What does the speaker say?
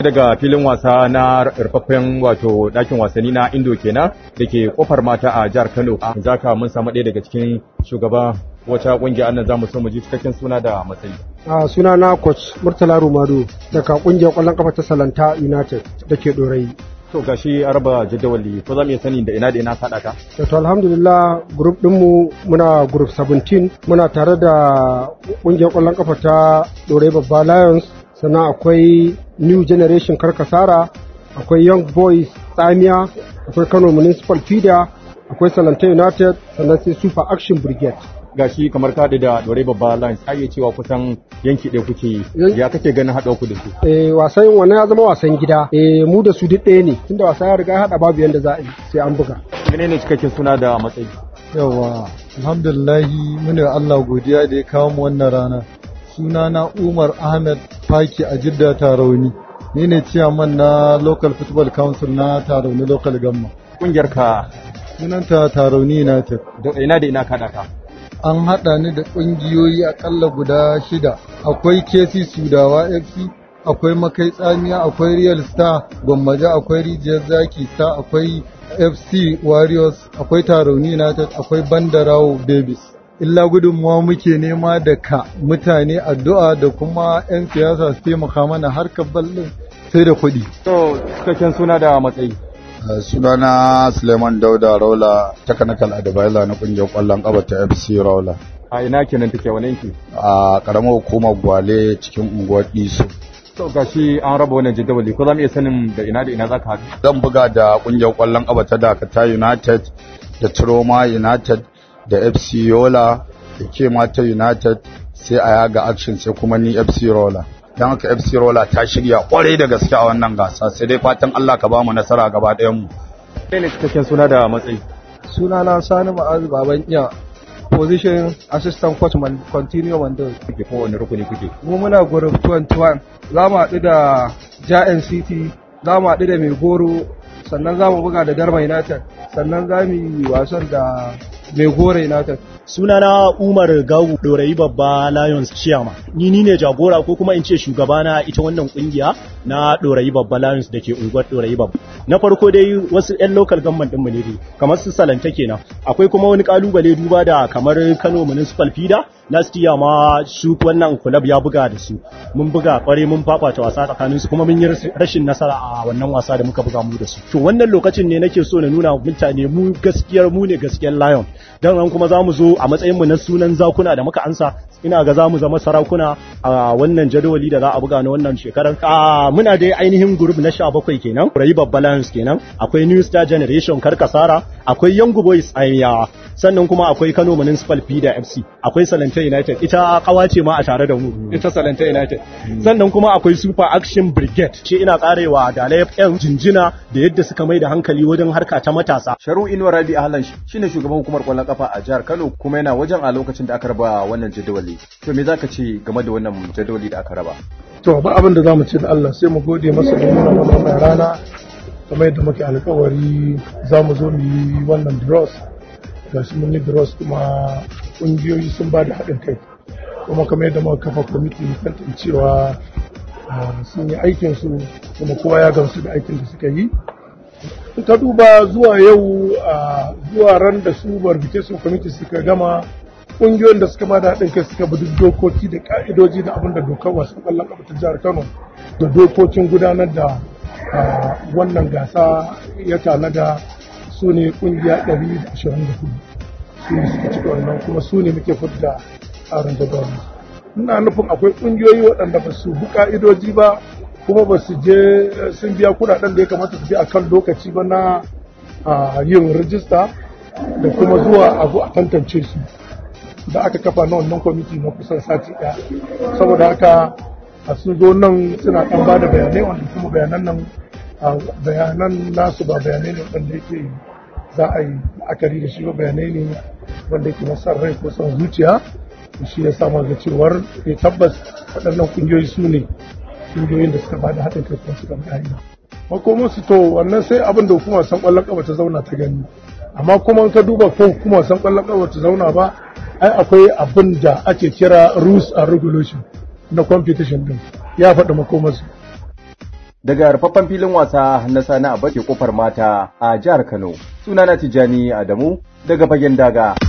daga filin wasa na rufaffen wato ɗakin wasanni na Indo kenan da ke kofar mata a jihar Kano. Zaka mun samu ɗaya daga cikin shugaba wata ƙungiya annan zamu so mu ji cikakken suna da matsayi. A suna na coach Murtala Rumado daga ƙungiyar ƙwallon kafa ta Salanta United da ke Dorayi. To gashi a raba jadawali ko za mu iya sani da ina da ina kaɗa ka? To alhamdulillah group ɗinmu muna group 17 muna tare da ƙungiyar ƙwallon kafa ta Dorayi Babba Lions sannan akwai New Generation Karkasara akwai Young Boys Tsamiya akwai Kano Municipal Fida akwai Salanta United sannan sai Super Action Brigade. gashi kamar kaɗi da dore babba lines a iya cewa kusan yanki ɗaya kuke yi ya kake ganin haɗa ku da su Eh wasan wannan ya zama wasan gida eh mu da su duk ɗaya ne tunda wasa ya riga ya haɗa babu yanda za a yi sai an buga. menene cikakken suna da matsayi yawa alhamdulillahi muna Allah godiya da ya kawo mu wannan rana suna na Umar Ahmed Faki a Jidda Tarauni ni ne ciyaman na local football council na Tarauni local gamma kungiyar ka sunanta Tarauni United da ina da ina kaɗa ka an haɗa ni da ƙungiyoyi akalla guda shida akwai KC Sudawa FC akwai Makai Tsamiya akwai Real Star Gwammaja akwai Rijiyar Zaki Star akwai FC Warriors akwai Tarauni United akwai Bandarawo Babies illa gudunmuwa muke nema da ka mutane addu'a da kuma 'yan siyasa su taimaka mana harkar ballin sai da kuɗi. to cikakken suna da matsayi sunana Suleiman Dauda Raula technical advisor na kungiyar kwallon kafa ta FC Raula a ina kenan take wani yanki a karamar hukumar Gwale cikin unguwar Diso to gashi an raba wannan jadawali ko za mu iya sanin da ina da ina zaka haɗu zan buga da kungiyar kwallon kafa ta Dakata United da Troma United da FC Yola da Kemata United sai a yaga action sai kuma ni FC Rola don haka FC Rola ta shirya kwarai da gaske a wannan gasa sai dai fatan Allah ka bamu nasara gaba ɗayan mu menene cikakken suna da matsayi Suna na Sani Ma'azu Baban Iya position assistant coach man continue Mando. kuke ko wani rukuni kuke Mu muna group 21 za mu haɗu da Giant City za mu haɗu da Mai Goro sannan za mu buga da Darma United sannan za mu yi wasan da Mai Goro United. sunana Umar Gawu Dorayi Babba Lions Chairman. Ni ni ne jagora ko kuma in ce shugaba na ita wannan kungiya na Dorayi Babba Lions da ke unguwar Dorayi Babba. Na farko dai wasu 'yan local government ɗinmu ne dai kamar su Salanta kenan. Akwai kuma wani kalubale duba da kamar Kano Municipal Fida last year ma su wannan club ya buga da su. Mun buga kware mun fafata wasa tsakanin su kuma mun yi rashin nasara a wannan wasa da muka buga mu da su. To wannan lokacin ne nake so na nuna mutane mu gaskiyar mu ne gaskiyar Lion. Dan nan kuma za mu zo a matsayinmu na sunan zakuna da muka ansa ina ga za mu zama sarakuna a wannan jadawali da za a buga na wannan shekarar a muna dai ainihin group na 17 kenan Rayi Babba Lions kenan akwai New Star Generation Karkasara akwai Young Boys Ayawa sannan kuma akwai Kano Municipal Fida FC akwai Salanta United ita kawace ma a tare da mu ita Salanta United sannan kuma akwai Super Action Brigade ce ina karewa da FM jinjina da yadda suka mai da hankali wajen harka ta matasa Sharu Inuwa Rabi Ahlan shine shugaban hukumar kwallon kafa a jihar Kano kuma yana wajen a lokacin da aka raba wannan jadawali. To me zaka ce game da wannan jadawali da aka raba? To ba abin da za mu ce da Allah sai mu gode masa da nuna mana wannan rana kamar yadda muke alkawari za mu zo mu yi wannan draws ga shi mun yi draws kuma ƙungiyoyi sun ba da haɗin kai kuma kamar yadda muka kafa kwamiti tantancewa sun yi aikinsu kuma kowa ya gamsu da aikin da suka yi in ka duba zuwa yau zuwa ran da su verification committee suka gama ƙungiyoyin da suka bada haɗin kai suka bi duk dokoki da ka'idoji da abin da dokar wasan ƙwallon ƙafa ta jihar Kano da dokokin gudanar da wannan gasa ya tanada su ne ƙungiya 124 su ne suka cika wannan kuma su ne muke fidda tsarin jadawali ina nufin akwai ƙungiyoyi waɗanda ba su bi ka'idoji ba kuma ba su je sun biya kuɗaɗen da ya kamata su bi a kan lokaci ba na yin rijista da kuma zuwa a zo a tantance su da aka kafa na wannan kwamiti na kusan sati ɗaya saboda haka a sun zo nan suna ɗan ba da bayanai wanda kuma bayanan nan bayanan nasu ba bayanai ne wanda yake za a yi la'akari da shi ba bayanai ne wanda yake na san rai ko son zuciya shi ya sa ga cewar ya tabbas waɗannan kungiyoyi su ne kungiyoyin da suka bada haɗin kai kuma suka bayani makomar su to wannan sai abin da hukumar san ƙwallon ƙafa ta zauna ta gani amma kuma ka duba ko hukumar san ƙwallon ƙafa ta zauna ba ai akwai abin da ake kira rules and regulation na competition din ya faɗi makomarsu daga rufaffen filin wasa na Sani Abace kofar mata a jihar Kano. Sunana Tijjani Adamu daga fagen daga.